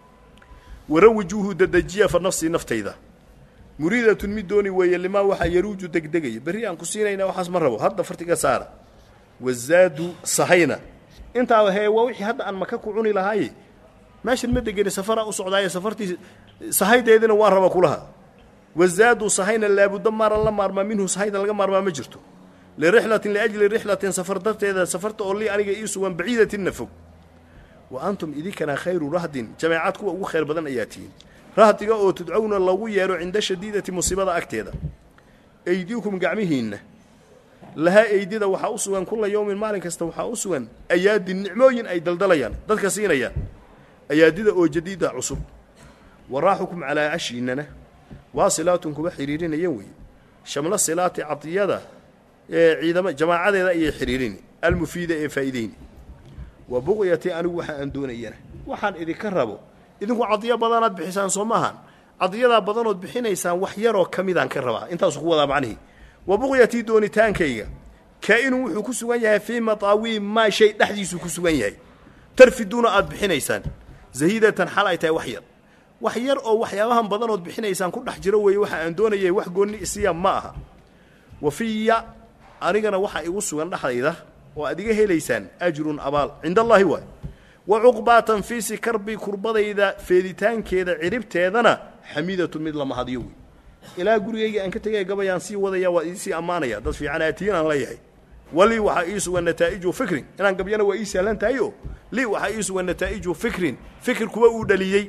warawijuuhu dadajiya fa nafsii naftayda muriidatun mid dooni weeye limaa waxaa yaruuju degdegaya berri aan ku siinayna waxaas ma rabo hadda fartiga saara wazaadu sahayna intaa hee waa wixii hadda aan maka ku cuni lahaaye meeshan ma degeni safaraa u socdaaye safartii sahaydeedina waan raba kulaha wazaadu sahayna laabudda maaran la maarmaa minhu sahayda laga maarmaa ma jirto lirixlatin liajli rixlatin safar darteeda safarta oo lii aniga ii sugan baciidatinna fog wa antum idinkana khayru rahdin jameecad kuwa ugu khayr badan ayaa tihiin rahdiga oo tudcowna lagu yeedho cinda shadiidati musiibada agteeda eydiikum gacmihiinna lahaa eydida waxaa u sugan kulla yowmin maalin kasta waxaa u sugan ayaadin nicmooyin ay daldalayaan dadka siinayaan ayaadida oo jadiida cusub waraaxukum calaa cashiinana waa silaatun kuba xidhiirinaya weeye shamlo silaati cadiyada ee ciidama jamaacadeeda ayay xidhiirini almufiida ee faa'iideyni wa buqyatii anigu waxa aan doonayana waxaan idinka rabo idinku cadiyo badanaad bixisaan soo maahan cadiyadaa badanood bixinaysaan wax yaroo ka midaan ka rabaa intaasu ku wadaa macnihii wa buqyatii doonitaankayga kaa-inun wuxuu ku sugan yahay fii mataawiin maa shay dhexdiisuu ku sugan yahay tarfiduuna aad bixinaysaan zahiidatan xal ay tahay wax yar wax yar oo waxyaabahan badanood bixinaysaan ku dhex jiro weeye waxa aan doonayay wax goonni isiya ma aha wa fiya anigana waxaa igu sugan dhexdayda oo aad iga helaysaan ajrun abaal cinda allaahi waay wa cuqbaatan fiisi karbi kurbadayda feeditaankeeda ciribteedana xamiidatun mid lama hadiyo wey ilaa gurigayga aan ka tegaya gabayaan sii wadaya waa iisii ammaanaya dad fiican aatiin aan leeyahay walii waxaa ii sugan nataa'iju fikrin inaan gabyana waa ii sahlan tahay oo lii waxaa ii sugan nataa'iju fikrin fikir kuwa uu dhaliyey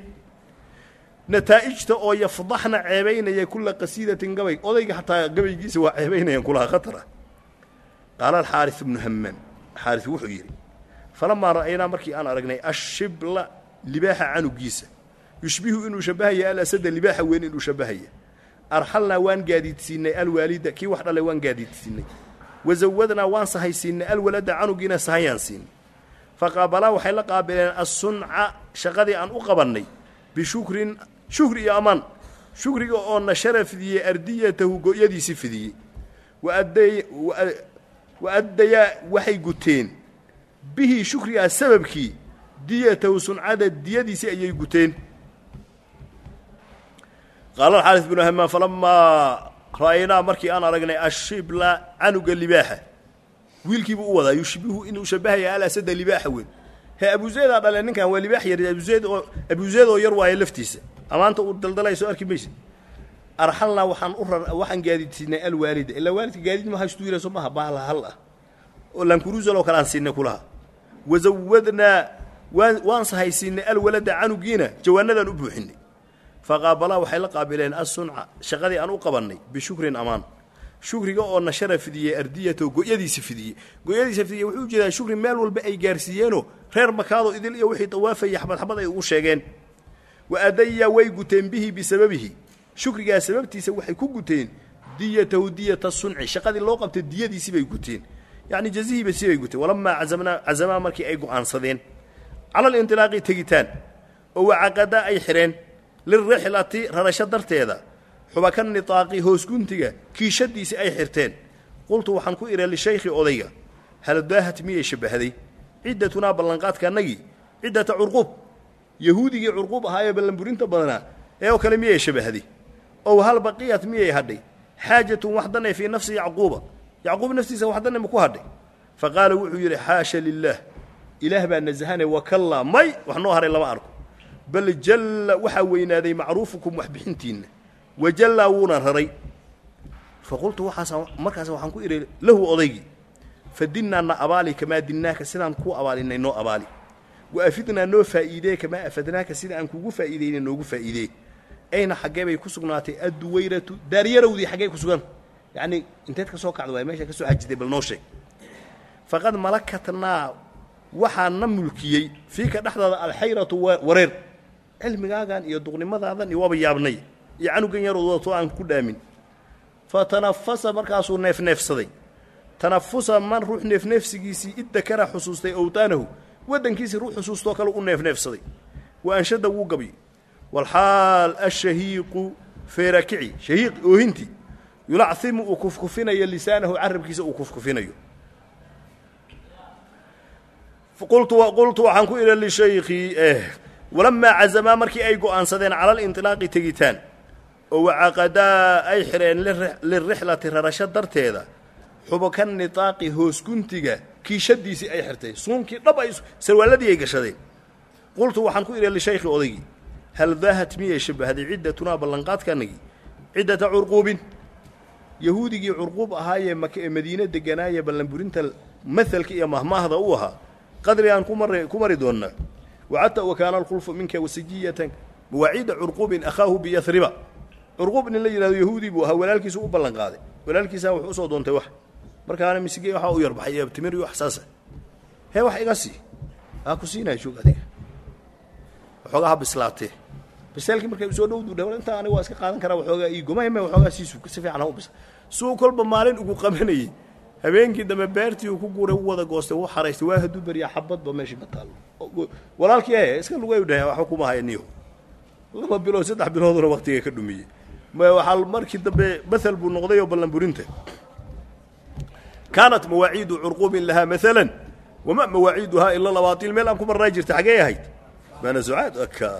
nataa'ijta oo yafdaxna ceebaynaya kulla qasiidatin gabay odayga xataa gabaygiisa waa ceebaynayaan kulaha khatara qaala alxaaris ibnu hammaan xaaris wuxuu yidhi falamaa ra'aynaa markii aan aragnay ashibla libaaxa canugiisa yushbihu inuu shabbahaya alasada libaaxa weyn inuu shabbahaya arxalnaa waan gaadiidsiinay alwaalida kii wax dhalay waan gaadiidsiinay wazawadnaa waan sahaysiinay alwalada canugiina sahayaan siinay faqaabalaa waxay la qaabileen assunca shaqadii aan u qabannay bishukrin shukri iyo ammaan shukriga oo nashara fidiyey ardiyatahu go'yadiisi fidiyey wa addayaa waxay guteen bihii shukrigaa sababkii diyatahu suncada diyadiisii ayay guteen qaala alxaaris binu hamaan falamaa ra'aynaa markii aan aragnay ashibla canuga libaaxa wiilkiibuu u wadaa yushbihu inuu shabbahaya alasada libaaxa weyn he abuzeedaa dhale ninkan waa libaax yar abuzeed oo abuzeed oo yar waayo laftiisa amaanta uu daldalay soo arki maysa arxalnaa waxaan u rar waxaan gaadiidsiinay alwaalida ilaa waalidka gaadiid ma haystuu yira soo maha bahala hal ah oo lankuruusal oo kale aan siinay kulaha wazawadnaa waan waan sahaysiinay alwalada canugiina jawaanadaan u buuxinay faqaabalaa waxay la qaabileen assunca shaqadii aan u qabannay bishukrin amaan shukriga oo nashara fidiyey ardiyatoo go'yadiisa fidiyey go'yadiisa fidiyey wuxuu ujeedaa shukri meel walba ay gaarsiiyeenoo reer makaado idil iyo wixii dawaafaya xabad xabad ay ugu sheegeen wa adaya way guteen bihi bisababihi shukrigaa sababtiisa waxay ku guteen diyatahu diyata sunci shaqadii loo qabtay diyadiisii bay guteen yacni jazihiiba si bay guteen walamaa cazamnaa cazamaa markii ay go'aansadeen cala alintilaaqi tegitaan oo wacaqadaa ay xidheen lirixlati rarasho darteeda xubaka nitaaqi hoos guntiga kiishadiisii ay xirteen qultu waxaan ku idha lishaykhi odayga haladaahat miyay shabbahday ciddatunaa ballanqaadka annagii ciddata curquub yahuudigii curquub ahaa ee ballanburinta badanaa ee oo kale miyay shabbahday ow hal baqiyat miyay hadhay xaajatun wax danay fii nafsi yacquuba yacquub naftiisa wax danay maku hadhay fa qaala wuxuu yidhi xaasha lilaah ilaah baa nasahane wakallaa may wax noo haray lama arko bal jalla waxaa weynaaday macruufukum waxbixintiinna wajallaa wuuna raray fa qultu waxaas markaas waxaan ku idhi lahu odaygii fa dinnaana abaali kamaa dinnaaka sidaan kuu abaalinay noo abaali wa afidnaa noo faa'iidee kamaa afadnaaka sida aan kugu faa'iideyna noogu faa'iidee ayna xaggee bay ku sugnaatay adduwayratu daaryarawdii xaggey ku sugan yacnii inteed ka soo kacda waay meesha ka soo xajiday bal noo sheeg faqad malakatnaa waxaa na mulkiyey fiika dhexdaada alxayratu wareer cilmigaagan iyo duqnimadaadan iyo waaba yaabnay iyo canugan yarood wadato aan ku dhaamin fa tanafasa markaasuu neefneefsaday tanafusa man ruux neefneefsigiisii iddakara xusuustay owtaanahu waddankiisii ruux xusuustoo kale u neefneefsaday wa anshada wuu gabyay walxaal ashahiiqu feerakici shahiiq oohintii yulachimu uu kufkufinayo lisaanahu carabkiisa uu kufkufinayo qultu waxaan ku idhi lishaykhi walamaa cazamaa markii ay go'aansadeen cala alinطilaaqi tegitaan oo wacaqadaa ay xidheen lirixlati rarasho darteeda xubuka nitaaqi hoosguntiga kiishadiisii ay xirtay suunkii dhab ay sarwaalladii ay gashadeen qultu waxaan ku idhi lishaykhi odaygii hal daahat miyay shabbahday ciddatunaa ballanqaadkanagii ciddata curquubin yahuudigii curquub ahaayee maka ee madiine deganaaye ballanburinta mahalka iyo mahmaahda u ahaa qadrigaan kumar ku mari doonnaa wacadta wakaana alkhulfu minka wasijiyatan mawaaciida curquubin akhaahu biyahriba curquub nin la yidhahdo yahuudi buu ahaa walaalkiisu u ballanqaaday walaalkiisaa wuxuu usoo doontay wax markaana misige waxaa u yarbaxay timir iyo wax saasa hee wax iga sii aa ku siinaya joog adiga waxoogaa ha bislaatee biseelkii markay usoo dhowdu dha intaa aniga waa iska qaadan karaa waxoogaa ii gomahme waxoogaa sii suuka si fiican ha u bisa suu kolba maalin ugu qabanayey habeenkii dambe beertii uu ku guuray u wada goostay u xaraystay waa hadduu beriyaa xabadba meeshii ma taallo walaalkii e iska lugay dhahay waxba kuma haya niyo laba bilood saddex bilooduna waktiga ka dhumiyey waxaa markii dambe mathal buu noqday oo ballanburinta kaanat mawaaciidu curquubin lahaa maalan wama mawaaciiduhaa ila labaatil meel aan ku marnaa jirta xaggee ahayd maana sucaad aka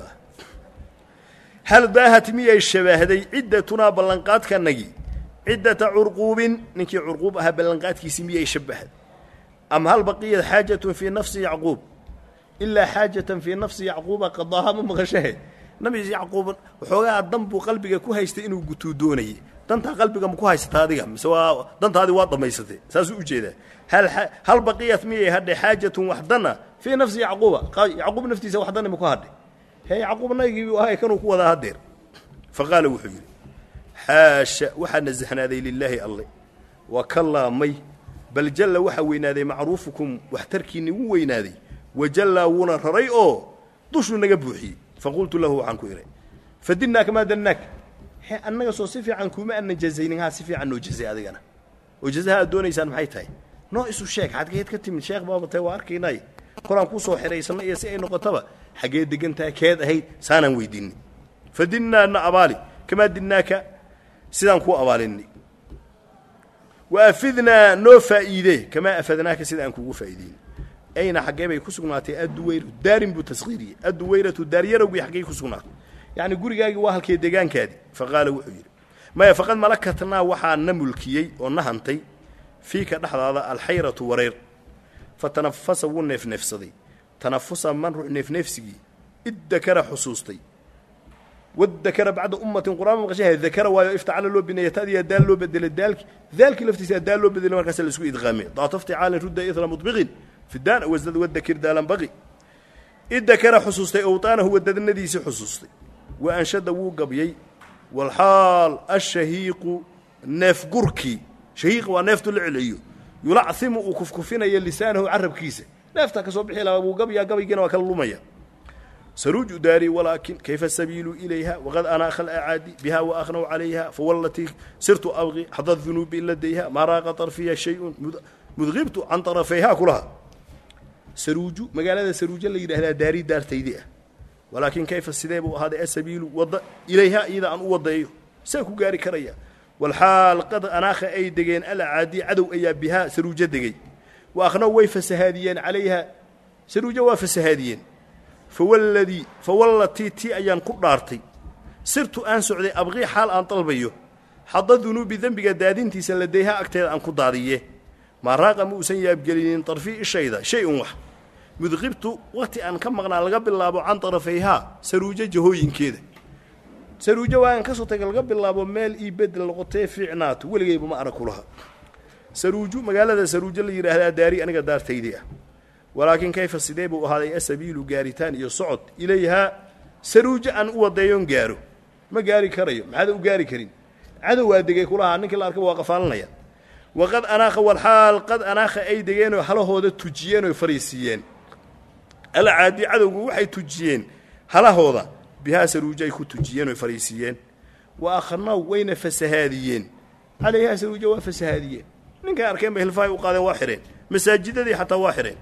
hal daahat miyay shabaahday ciddatunaa ballanqaadkanagii ciddata curquubin ninkii curquub ahaa ballanqaadkiisii miyay shabbahday am hal baqiyat xaajatun fii nafsi yacquub ilaa xaajatan fii nafsi yacquuba qadaaha ma maqashahe nabi yacquub waxoogaa dan buu qalbiga ku haystay inuu gutuu doonayey dantaa qalbiga ma ku haysata adiga mise waa dantaadii waa dhammaysatay saasuu ujeedaa hal hal baqiyat miyay hadhay xaajatun wax dana fii nafsi yacquuba yacquub naftiisa wax dani ma ku hadhay hee yacquub naygiibu ahay kanuu ku wadaa hadeer fa qaala wuxuu yidhi xaasha waxaa nasahnaaday lilaahi alle wa kallaa may bal jalla waxaa weynaaday macruufukum waxtarkiinni wuu weynaaday wajallaa wuuna raray oo dushuu naga buuxiyey faqultu lahu waxaan ku idhay fadinnaaka maa dannaak he annaga soo si fiican kuuma aanan jazaynin haa si fiican noo jazay adigana oo jazaha aad doonaysaan maxay tahay noo isu sheeg xadgeed ka timid sheekh baaba tahay waa arkaynay kolaan kuu soo xidhaysanna iyo si ay noqotaba xaggee degan tahay keed ahayd saanaan weydiinay fadinnaana abaali kamaa dinnaaka sidaan kuu abaalinay wa afidnaa noo faa'iidee kamaa afadnaaka sida aan kugu faa'iideyn ayna xaggee bay ku sugnaatay adduwayru daarin buu taskhiiriyey adduwayratu daaryarawgii xaggey ku sugnaatay yacni gurigaagii waa halkee degaankaadii fa qaala wuxuu yidhi maya faqad malakatnaa waxaa na mulkiyey oo na hantay fiika dhexdaada alxayratu wareer fa tanafasa wuu neefneefsaday tanafusa man ruux neefneefsigii id dakara xusuustay wadakara bacda ummatin qur'aan maqashaha dakara waayo iftacala loo bineeya tadiyaa daal loo bedelay daalki daalkii laftiisa daal loo bedelay markaasa laisku idqaamay daatafti caalin rudda ithra mudbiqin fidaan wasdad wadakir daalan baqi id dakara xusuustay owtaanahu wadadnadiisii xusuustay wa anshada wuu gabyey walxaal ashahiiqu neefgurkii shahiiq waa neeftu la celiyo yulachimu uu kufkufinayo lisaanahu carabkiisa neeftaa ka soo bixi lahaa wuu gabyaa gabaygiina waa kala lumaya saruuju daari walaakin kayfa sabiilu ilayha waqad anaakha alacaadi biha waaknaw calayha fawalatii sirtu abqi xada dunuubi ladayha maa raaqa طarfiya shayun mudqibtu can طarafayha kulaha saruuju magaalada saruujo la yidhaahdaa daari daartaydii ah walaakin kayfa sidee buu ahaaday asabiilu wadda ilayha iyada aan u wadeeyo saa ku gaari karaya walxaal qad anaakha ay degeen alacaadi cadow ayaa bihaa saruujo degey wa akhnaw way fasahaadiyeen calayha saruujo waa fasahaadiyeen fawalladii fawallatii tii ayaan ku dhaartay sirtu aan socday abqii xaal aan dalbayo xadda dunuubi dembiga daadintiisa ladayha agteeda aan ku daadiye maa raaqa ma uusan yaabgelinin darfii ishayda shay un wax mudqibtu wakhti aan ka maqnaa laga bilaabo can darafayhaa saruujo jahooyinkeeda saruujo waaaan ka soo taga laga bilaabo meel ii bedel noqotee fiicnaato weligayba ma arag kulaha saruuju magaalada saruujo la yidhaahdaa daari aniga daartaydii ah walaakin kayfa sidee buu ahaaday asabiilu gaaritaan iyo socod ilayhaa saruuja aan u wadeeyoon gaaro ma gaari karayo maxaada u gaari karin cadow waa degay kulahaa ninkii la arkaba waa qafaalanaya waqad anaakha walxaal qad anaakha ay degeenoo halahooda tujiyeen oy fariisiiyeen alcaadi cadowgu waxay tujiyeen halahooda bihaa saruuja ay ku tujiyeen oy fariisiiyeen wa akhnaw wayna fasahaadiyeen calayhaa saruuja waa fasahaadiyeen ninkay arkeen bay hilfahay u qaadeen waa xidheen masaajidadii xataa waa xidheen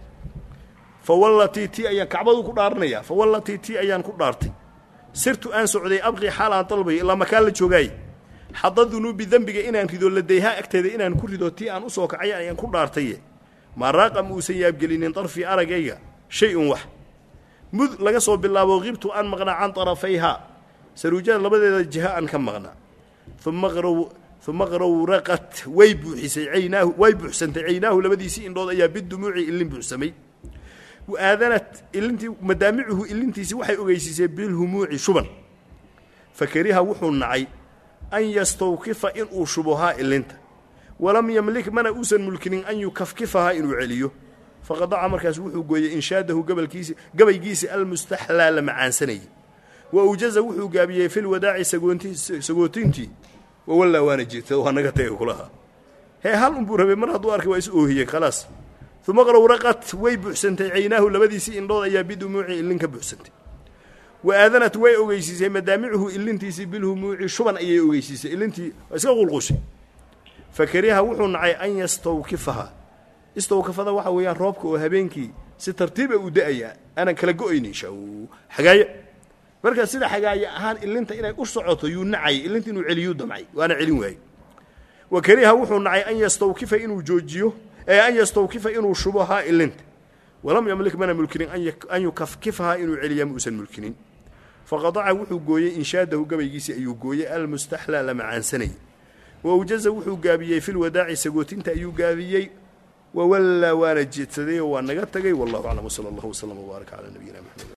fa wallatii tii ayaan kacbadu ku dhaaranayaa fa wallatii tii ayaan ku dhaartay sirtu aan socday abqii xaal aan dalbayo ilaa makaan la joogaay xadda dunuubi dembiga inaan rido ladayhaa agteeda inaan ku rido tii aan u soo kacay ayaan ku dhaartaye maa raaqa ma uusan yaabgelinin darfii aragayga shay-un wax mud laga soo bilaabo qibtu aan maqnaa can tarafayhaa saruujada labadeeda jiha aan ka maqnaa uma qrow uma qrowraqat way buuxisay caynaahu way buuxsantay caynaahu labadiisii indhood ayaa bidumuuci ilin buuxsamay wa aadanat ilintii madaamicuhu ilintiisii waxay ogeysiisay bilhumuuci shuban fakariha wuxuu nacay an yastawkifa inuu shubohaa ilinta walam yamlik mana uusan mulkinin an yukafkifahaa inuu celiyo faqadaca markaas wuxuu gooyey inshaadahu gabalkiisi gabaygiisi almustaxlaa la macaansanayay wa awjaza wuxuu gaabiyey filwadaaci sagoonti sagootintii wawallaa waana jirta waa naga tegay kulaha hee hal unbuu rabay mar hadduu arkay waa is oohiyey khalaas uma qrowraqat way buuxsantay caynaahu labadiisii indhood ayaa bidumuuci ilin ka buuxsantay wa aadanat way ogeysiisay madaamicuhu ilintiisii bilhumuuci shuban ayay ogeysiisay ilintii waa iska qulqushay fakariha wuxuu nacay an yastawkifaha istawkafada waxa weeyaan roobka oo habeenkii si tartiiba u da-ayaa aanan kala go-aynin shaw xagaayo marka sida xagaayo ahaan ilinta inay u socoto yuu nacayay ilinta inuu celiyuu damcay waana celin waayey wa kariha wuxuu nacay an yastawkifa inuu joojiyo ee an yastawkifa inuu shubohaa ilinta walam yamlik mana mulkinin an yukafkifahaa inuu celiyaa ma uusan mulkinin faqadaca wuxuu gooyey inshaadahu gabaygiisii ayuu gooyey almustaxlaa la macaansanayay wa awjaza wuxuu gaabiyey filwadaaci sagootinta ayuu gaabiyey wawallaa waana jeedsaday oo waa naga tagay wallahu aclam wsala allahu wslam wbaarak calaa nabiyina maxamed